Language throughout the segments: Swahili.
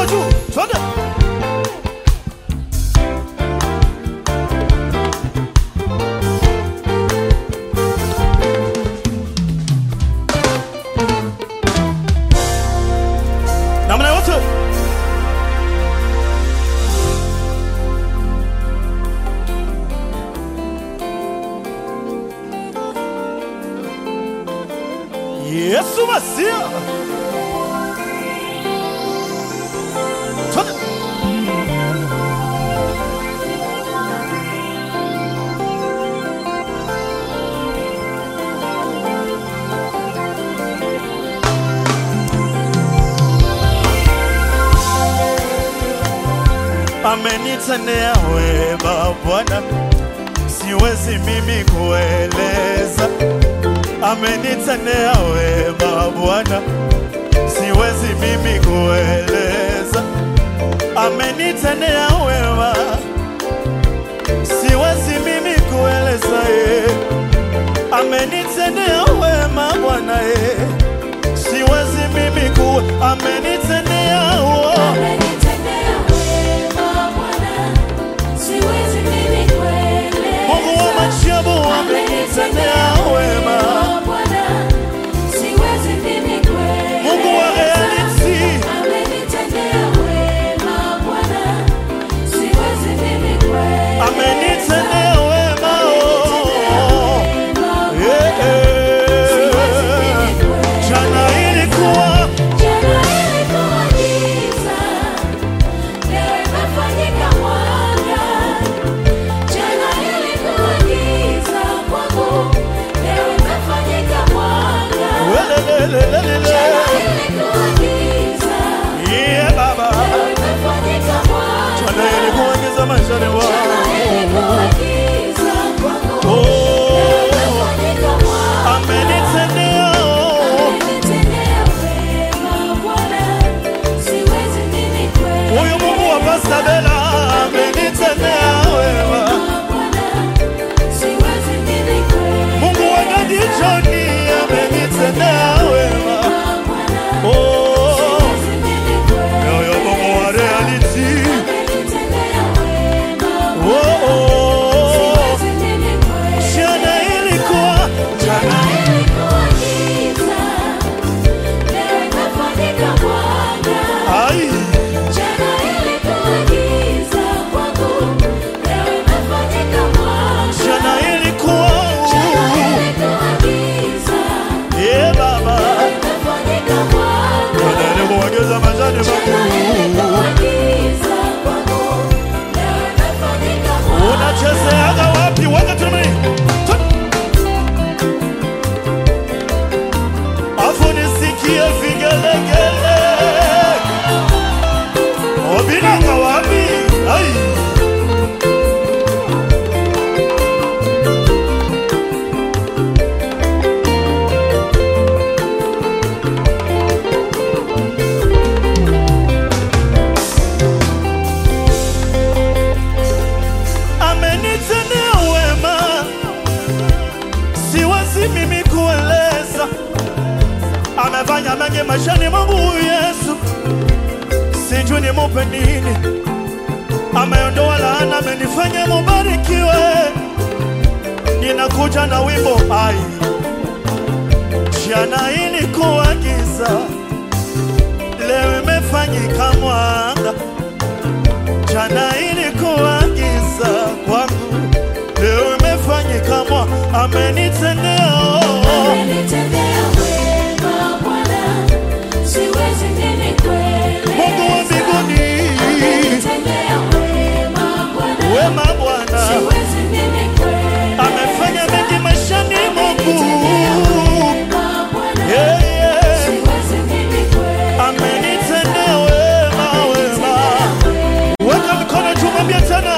mikono juu, twende. Namna yote. Yesu Masia. Twende. amenitendea wema Bwana, siwezi mimi kueleza. Amenitendea wema Bwana, siwezi mimi kueleza. Amenitendea wema, siwezi mimi kueleza. eh. Amenitendea wema Bwana, eh. siwezi mimi ku amenitendea wema Amenitendea wema Bwana, siwezi mimi kueleza. Mungu wa majabu amenitendea wema. Bwana, siwezi mimi kueleza. Mungu wa reality Amenitendea wema Bwana, siwezi mimi kueleza. amenitendea wema. oh. Wema Eh, siwezi eh. mimi kueleza. Jana ilikuwa Jana ilikuwa giza, leo imefanyika mwanga. Jana ilikuwa giza kwangu, leo imefanyika mwanga. welelelelelele. Jana ilikuwa giza, Yeah, Baba. leo imefanyika mwanga. Jana ilikuwa giza maishani Jana mwangu. ilikuwa giza kwangu, leo Oh, imefanyika mwanga. amenitendea oh. Amenitendea wema Bwana, siwezi mimi kueleza. Huyu Mungu wa Pastor Bella amenitendea wema. Mungu wa Daddy Johnny amenitendea wema. Oh, yoyo Mungu wa reality. Oh, oh. Jana ilikuwa jana ai jana ilikuwa yeah, Baba. Jana ilikuwa giza maishani mwangu. Unachezeaga wapi? Weka tumeni. Afu nisikie vigelegele. Obinanga wapi? Ai. Amenitendea wema, siwezi mimi kueleza. Amefanya mengi maishani mwangu huyu Yesu, sijui nimupe nini. Ameondoa laana, amenifanya mubarikiwe. Ninakuja na wimbo ai, jana ilikuwa giza, leo imefanyika mwanga. Jana ilikuwa giza kwangu, leo imefanyika mwa amenitendea Mungu wa mbinguni, wema Bwana amefanya mengi maishani mwangu. Yeah, yeah. Amenitendea wema, wema. Weka mikono juu, mwambie tena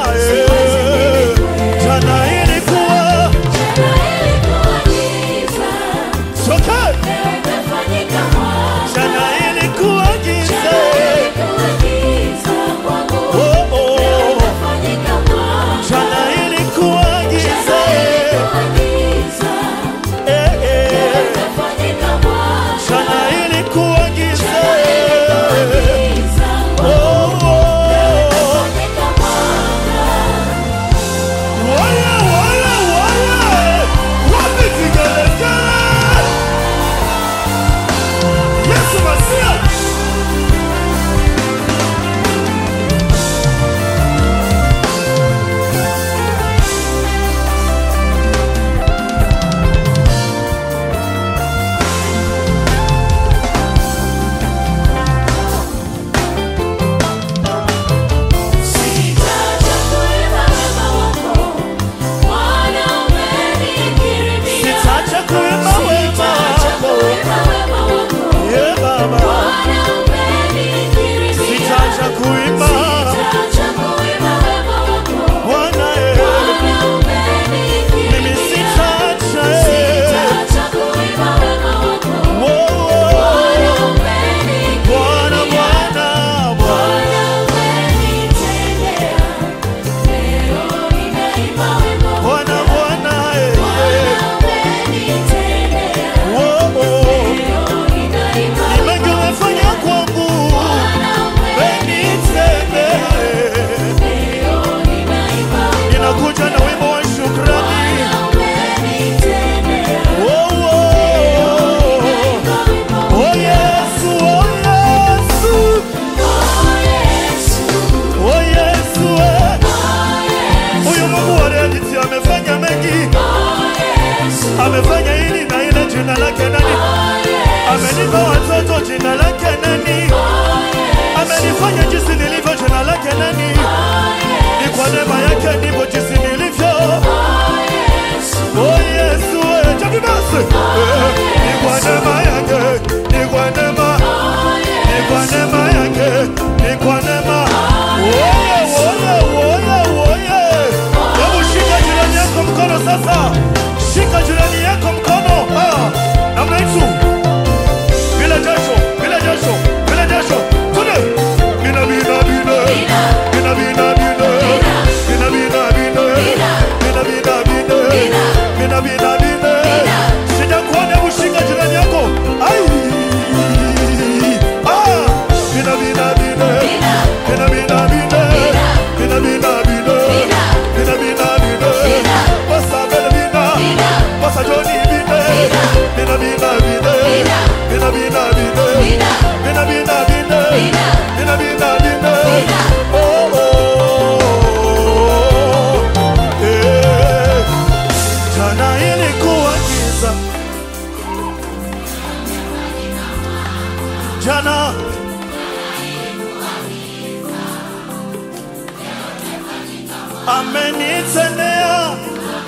eh. Jana ilikuwa yake nani? Ni kwa neema yake ndivyo jinsi nilivyo. Oh Yesu, eh, Javi basi. Eh, Ni kwa neema yake, ni kwa neema, ni kwa neema yake, ni kwa neema. Oye, oye, oye, oye. Hebu shika jirani yako mkono sasa. Shika jirani yako mkono. Ah, namna hiyo. Bila jasho, bila jasho, bila jasho. Tude. Bina bina bina. Bina bina bina. Bina bina bina. Bina bina bina. Bina bina bina. Sijakuona, hebu shika jirani yako. Ai. Ah. Bina bina bina. Bina bina bina. Bina bina bina. Bina bina bina. Basa bina bina. Basa Johnny bina. Bina bina bina. Bina bina bina. Bina bina bina. Bina bina bina. Oh, oh. Eh. Jana ilikuwa giza. Jana amenitendea.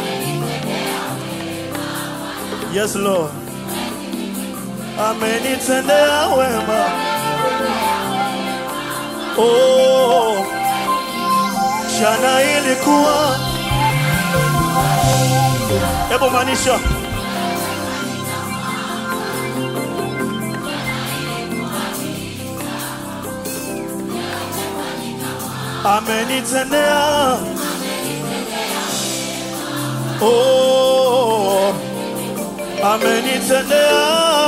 Yes, Lord. Amenitendea wema. Oh, jana ilikuwa. Hebu maanisha amenitendea. Oh, amenitendea.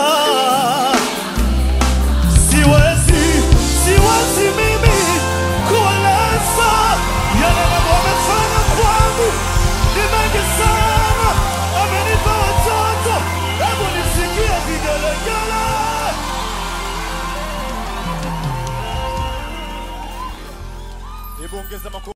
Siwezi, siwezi mimi kueleza yale mambo amefanya kwangu, ni mengi sana. Amenipa watoto, hebu nisikie vigelegele. Hebu ongeza makofi.